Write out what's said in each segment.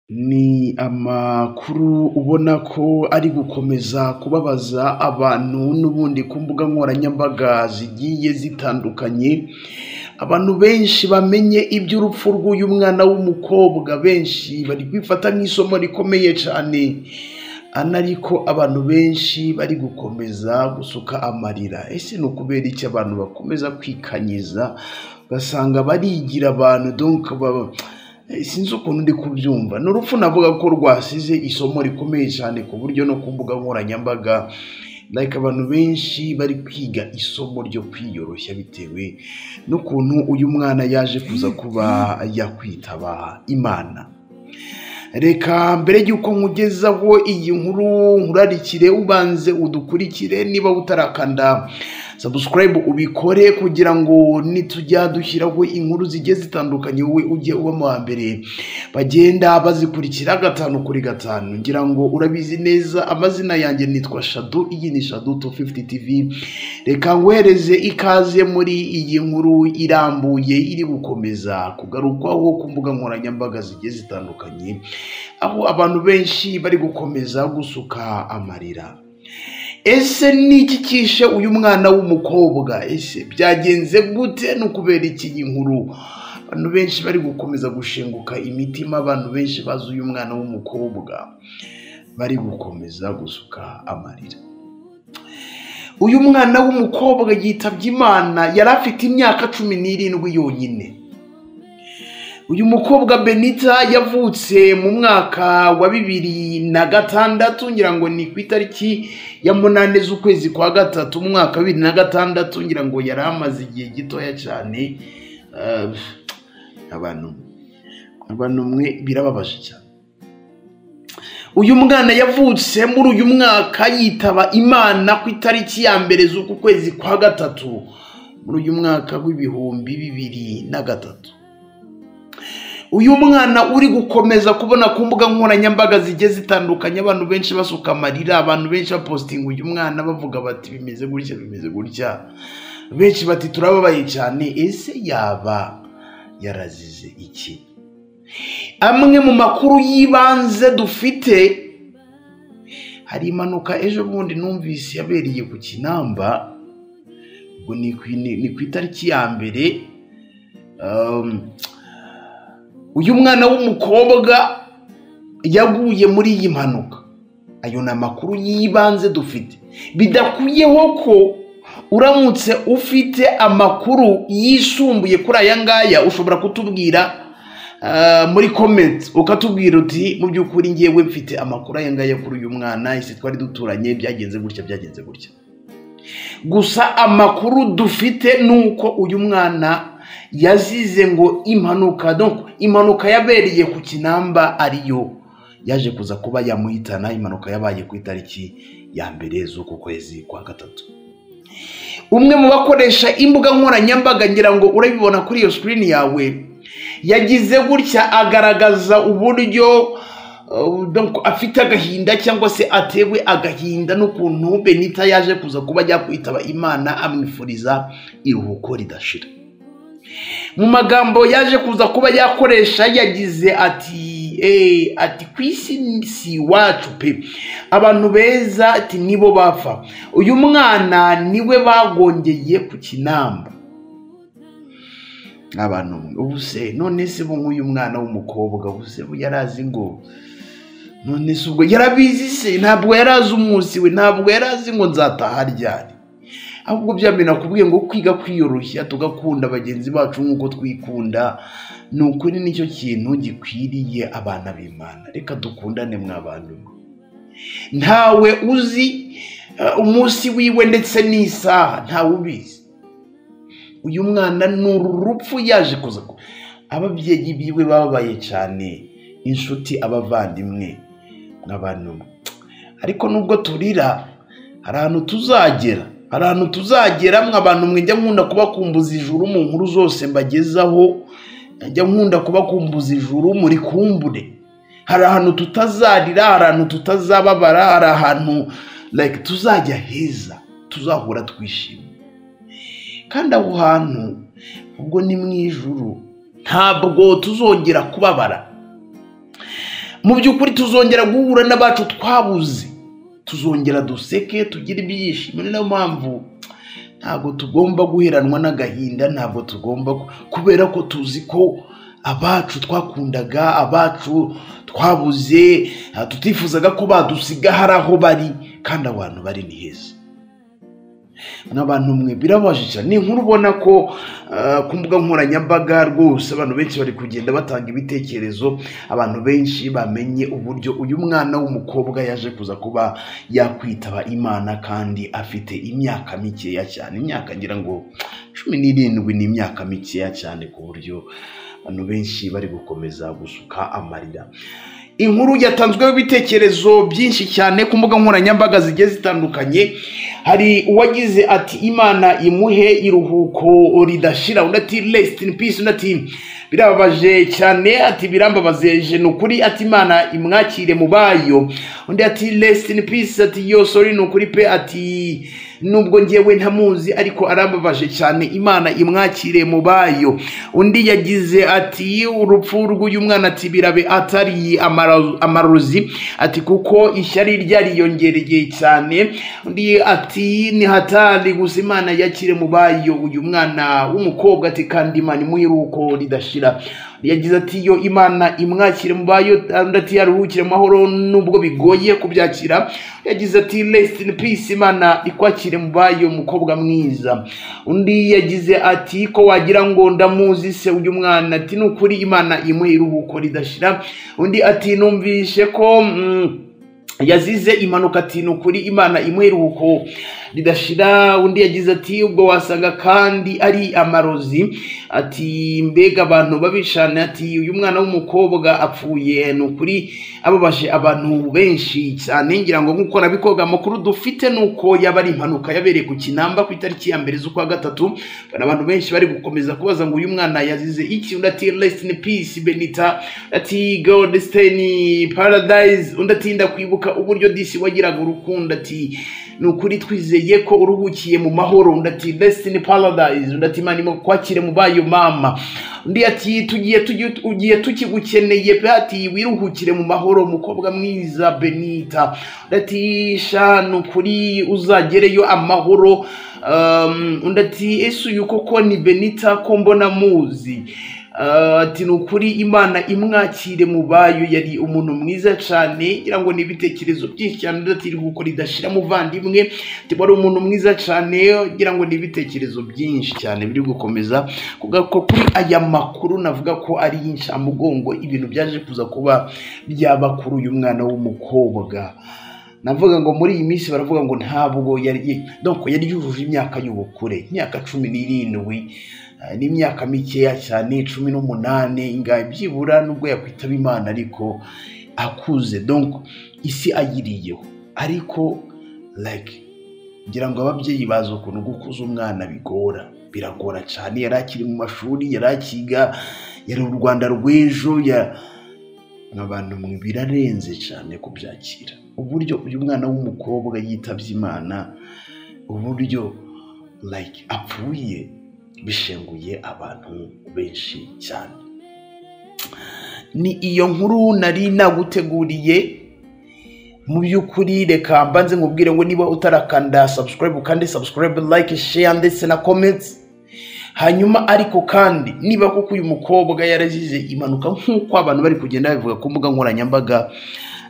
Ni amakuru ubona ko ari gukomeza kubabaza abantu n'ubundi ku mbuga nkoranyambaga zigiye zitandukanye, abantu benshi bamenye iby'urupfu rw'uyu mwana w'umukobwa, benshi bari kubifata nk'isomo rikomeye cyane, ana ariko abantu benshi bari gukomeza gusuka amarira, ese ni ukubera iki abantu bakomeza kwikanyiza, ugasanga barigira abantu donke sinzi ukuntu ndi kubyumva, ni urupfu navuga ko rwasize isomo rikomeye cyane ku buryo no ku mbuga nkoranyambaga like abantu benshi bari kwiga isomo ryo kwiyoroshya bitewe n'ukuntu uyu mwana yaje kuza kuba yakwitaba Imana. Reka mbere y'uko nkugezaho iyi nkuru nkurarikire ubanze udukurikire niba utarakanda sabusikarayibu ubikore kugira ngo nitujya dushyiraho inkuru zigiye zitandukanye wowe ujye uba mu wa mbere bagenda bazikurikira gatanu kuri gatanu ngira ngo urabizi neza amazina yanjye nitwa shadu iyi ni shadu tu fifuti tivi reka nkohereze ikaze muri iyi nkuru irambuye iri gukomeza kugarukwaho ku mbuga nkoranyambaga zigiye zitandukanye aho abantu benshi bari gukomeza gusuka amarira ese ni iki kishe uyu mwana w'umukobwa ese byagenze gute ni ukubera iki iyi nkuru abantu benshi bari gukomeza gushenguka imitima abantu benshi bazi uyu mwana w'umukobwa bari gukomeza gusuka amarira uyu mwana w'umukobwa yitabye imana yari afite imyaka cumi n'irindwi yonyine uyu mukobwa benita yavutse mu mwaka wa bibiri na gatandatu ngira ngo ni ku itariki ya munane z'ukwezi kwa gatatu mu mwaka wa bibiri na gatandatu ngira ngo yari amaze igihe gitoya cyane abantu abantu mwe birababaje cyane uyu mwana yavutse muri uyu mwaka yitaba imana ku itariki ya mbere z'uku kwezi kwa gatatu muri uyu mwaka w'ibihumbi bibiri na gatatu uyu mwana uri gukomeza kubona ku mbuga nkoranyambaga zigiye zitandukanye abantu benshi basuka amarira abantu benshi bapositinga uyu mwana bavuga bati bimeze gutya bimeze gutya benshi bati turababaye cyane ese yaba yarazize iki amwe mu makuru y'ibanze dufite hari impanuka ejo bundi numvise yabereye ku kinamba ubwo ni ku itariki ya mbere uyu mwana w'umukobwa yaguye muri iyi mpanuka ayo ni amakuru y'ibanze dufite bidakuyeho ko uramutse ufite amakuru yisumbuye kuri aya ngaya ushobora kutubwira muri komenti ukatubwira uti mu by'ukuri ngewe mfite amakuru aya ngaya kuri uyu mwana ese twari duturanye byagenze gutya byagenze gutya gusa amakuru dufite ni uko uyu mwana yazize ngo impanuka impanuka yabereye ku kinamba ariyo yaje kuza kuba yamuhitana impanuka yabaye ku itariki ya mbere z'uku kwezi kwa gatatu umwe mu bakoresha imbuga nkoranyambaga ngira ngo urabibona kuri iyo sikirini yawe yagize gutya agaragaza uburyo afite agahinda cyangwa se atewe agahinda n'ukuntu benita yaje kuza kuba yakwitaba imana amwifuriza iruhuko ridashira mu magambo yaje kuza kuba yakoresha yagize ati eee ati ku isi si iwacu pe abantu beza ati nibo bapfa uyu mwana niwe bagongeye ku kinamba abantu ubu se none se bo nk'uyu mwana w'umukobwa ubu se bo yari azi ngo none se ubwo yarabizi se ntabwo yari azi umunsi we ntabwo yari azi ngo nzataha ryari ahubwo byamena kubwiye ngo kwiga kwiyoroshya tugakunda bagenzi bacu nk'uko twikunda ni ukuri nicyo kintu gikwiriye abana b'imana reka dukundane mw'abantu ntawe uzi umunsi wiwe ndetse n'isaha ntawe ubizi uyu mwana ni uru rupfu yaje kuza ababyeyi biwe bababaye cyane inshuti abavandimwe nk'abantu ariko nubwo turira hari ahantu tuzagera hari ahantu tuzagera abantu mwejya nkunda kubakumbuza ijuru mu nkuru zose mbagezaho njya nkunda kubakumbuza ijuru muri kumbure hari ahantu tutazarira hari ahantu tutazababara hari ahantu tuzajya heza tuzahura twishimye kandi aho hantu ubwo ni mu ijuru ntabwo tuzongera kubabara mu by'ukuri tuzongera guhura n'abacu twabuze tuzongera duseke tugire ibyishimo ni nayo mpamvu ntabwo tugomba guheranwa n'agahinda ntabwo tugomba kubera ko tuzi ko abacu twakundaga abacu twabuze tutifuzaga ko badusiga hari aho bari kandi abantu bari ni heza n'abantu mwe birabaje cyane ni inkuru ubona ko ah, ku mbuga nkoranyambaga rwose abantu benshi bari kugenda batanga ibitekerezo abantu benshi bamenye uburyo uyu mwana w'umukobwa yaje kuza kuba yakwitaba imana kandi afite imyaka mikeya cyane imyaka ngira ngo cumi n'irindwi ni imyaka mikeya cyane ku buryo abantu benshi bari gukomeza gusuka amarira inkuru yatanzweho ibitekerezo byinshi cyane ku mbuga nkoranyambaga zigiye zitandukanye hari uwagize ati imana imuhe iruhuko ridashira undi ati rest in peace undi ati birababaje cyane ati birambabazeje ni ukuri ati imana imwakire mu bayo undi ati rest in peace ati yo sorry ni ukuri pe ati nubwo ngewe ntamuzi ariko arambabaje cyane imana imwakire mu bayo undi yagize ati urupfu rw'uyu mwana ati birabe atari amara- amarozi ati kuko ishyari ryariyongereye cyane undi ati ni hatari gusa imana yakire mu bayo uyu mwana w'umukobwa ati kandi imana imuhiruko ridashira yagize ati yo imana imwakire mu bayo undi ati yaruhukire mu mahoro nubwo bigoye kubyakira yagize ati rest in peace imana ikwakire mu bayo mukobwa mwiza undi yagize ati ko wagira ngo ndamuzi se uyu mwana ati ni ukuri imana imuhe iruhuko ridashira undi ati numvishe ko mm, yazize impanuka ati ni ukuri imana imuha iruhuko ridashira undi yagize ati ubwo wasanga kandi ari amarozi ati mbega abantu babishana ati uyu mwana w'umukobwa apfuye ni ukuri ababaje abantu benshi cyane ngira ngo nk'uko nabikoga amakuru dufite ni uko yaba ari impanuka yabereye ku kinamba ku itariki ya mbere z'ukwa gatatu hari abantu benshi bari gukomeza kubaza ngo uyu mwana yazize iki undi ati rest in peace benita ati god stay in paradise undi ati ndakwibuka uburyo disi wagiraga urukundo ati ni ukuri twizeye ko uruhukiye mu mahoro undi ati rest in paradise undi ati imana kwakire mu bayo mama undi ati tugiye tugiye ugiye tukigukeneye pe ati wiruhukire mu mahoro mukobwa mwiza benita undi ati sha ni ukuri uzagereyo amahoro Um, undi ati ese uyu koko ni benita ko mbona muzi Uh, ati ni ukuri imana imwakire mu bayo yari umuntu mwiza cyane ngira ngo ni ibitekerezo byinshi cyane undi ati iruhuko ridashira muvandimwe ati wari umuntu mwiza cyane ngira ngo ni ibitekerezo byinshi cyane biri gukomeza kuvuga ko kuri aya makuru navuga ko ari y'incamugongo ibintu byaje kuza kuba byaba kuri uyu mwana w'umukobwa navuga ngo muri iyi minsi baravuga ngo ntabwo yari donc yari yujuje imyaka y'ubukure imyaka cumi n'irindwi eh, n'imyaka mikeya cyane cumi n'umunani ingahe byibura nubwo yakwitaba imana ariko akuze donc isi ayiriyeho ariko like ngira ngo ababyeyi bazi ukuntu gukuza umwana bigora biragora cyane yari akiri mu mashuri yari akiga yari u rwanda rw'ejo ya- abantu mwe birarenze cyane kubyakira uburyo uyu mwana w'umukobwa yitabye imana uburyo like apfuye bishenguye abantu benshi cyane ni iyo nkuru nari naguteguriye mu by'ukuri reka mbanze nkubwire ngo niba utarakanda subscribe ukande subscribe like share ndetse na comments hanyuma ariko kandi niba koko uyu mukobwa yarazize impanuka nk'uko abantu bari kugenda babivuga ku mbuga nkoranyambaga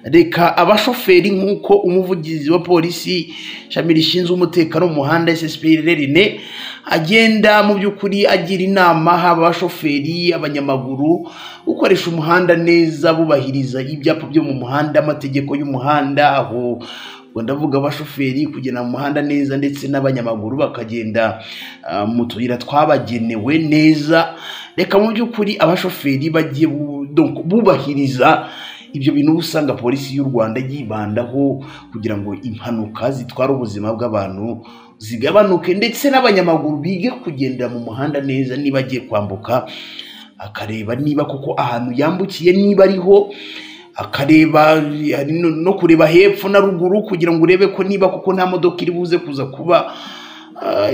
reka abashoferi nk'uko umuvugizi wa polisi ishami rishinzwe umutekano mu muhanda ssprl rene agenda mu by'ukuri agira inama haba abashoferi abanyamaguru gukoresha umuhanda neza bubahiriza ibyapa byo mu muhanda amategeko y'umuhanda aho ubwo ndavuga abashoferi kugenda mu muhanda neza ndetse n'abanyamaguru bakagenda ah, mu tuyira twabagenewe neza reka mu by'ukuri abashoferi bagiye bu- donc bubahiriza ibyo bintu uba usanga polisi y'u rwanda yibandaho kugira ngo impanuka zitwara ubuzima bw'abantu zigabanuke ndetse n'abanyamaguru bige kugendera mu muhanda neza niba agiye kwambuka akareba niba koko ahantu yambukiye niba ariho akareba hari no no kureba hepfo na ruguru kugira ngo urebe ko niba koko nta modoka iri buze kuza kuba ah,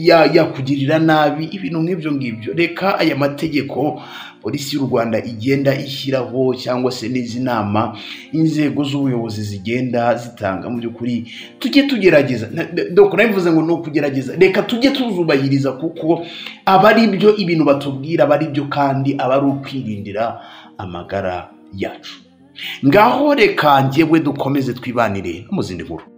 ya- yakugirira nabi ibintu nk'ibyo ngibyo reka aya mategeko polisi y'u rwanda igenda ishyiraho cyangwa se n'izi nama inzego z'ubuyobozi zigenda zitanga mu by'ukuri tujye tugerageza na- na- doko nabivuze ngo ni ukugerageza reka tujye tuzubahiriza kuko aba ari byo ibintu batubwira aba ari byo kandi aba ari ukwirindira amagara yacu ngaho reka njyewe dukomeze twibanire no mu zindi nkuru